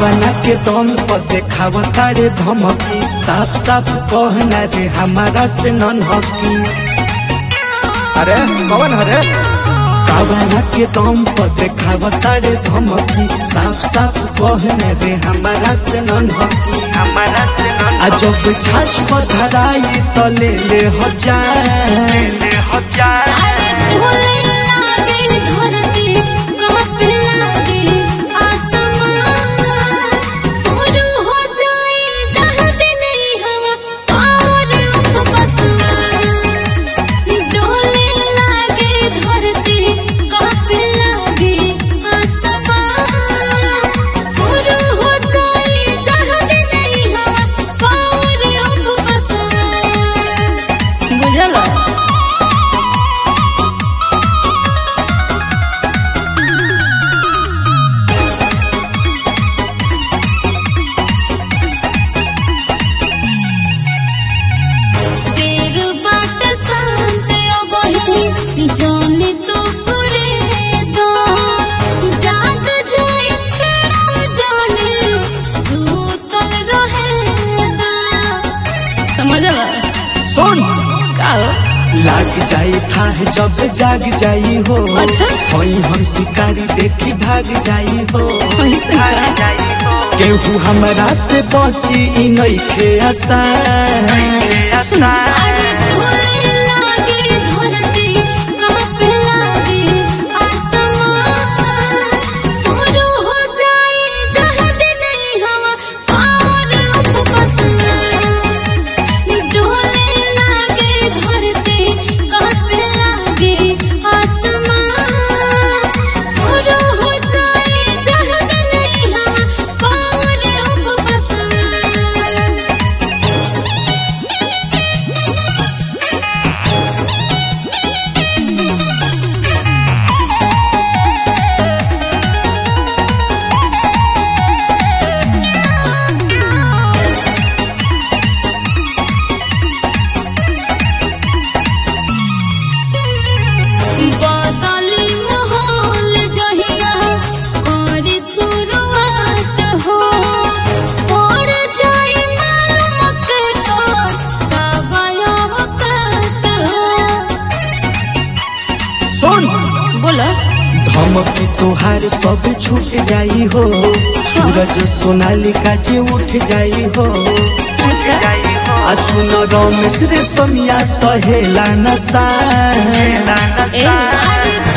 कावना के दम पर देखाव तारे धमकी साफ साफ कहना रे हमारा से नन हकी अरे कौन हरे कावना के दम पर देखाव तारे धमकी साफ साफ कहना रे हमारा से नन हकी हमारा से न आ जब छाछ पर धराई तो ले ले हजार ले हो जाए अरे ढोले लागे धरती कांपे लागे आसमान शुरू हो जाए जहां नहीं हवा और बस ढोले लागे धरती कांपे लागे आसमान शुरू हो जाए जहां नहीं हवा और बस बुझला शेर बाट शांत अबही जाने तो करे दो जाग जाए छेड़ा जाने सूतल रहे दा समझला सुन का हो लाग जाई था जब जाग जाई हो अच्छा। होई हम शिकारी देखी भाग जाई हो ऐसे का जाई हो केहू हमरा से बची ई नइखे आसान सुन अरे ढोले लागे धरती कांपे लागे आसमान शुरू हो जाए जहां नहीं हवा और बस ढोले लागे धरती कांपे लागे आसमान शुरू हो जाए जहां नहीं हवा और बस बदली माहौल जहिया करे शुरुआत हो पड़ जाए मालूम के तो काबाया वक्त हो सुन बोला धमकी तोहार सब छूट जाई हो सूरज सोनालिका जे उठ जाई हो अच्छा जाई हो आ सुन रमेश रे समिया सहेला नसा ए अरे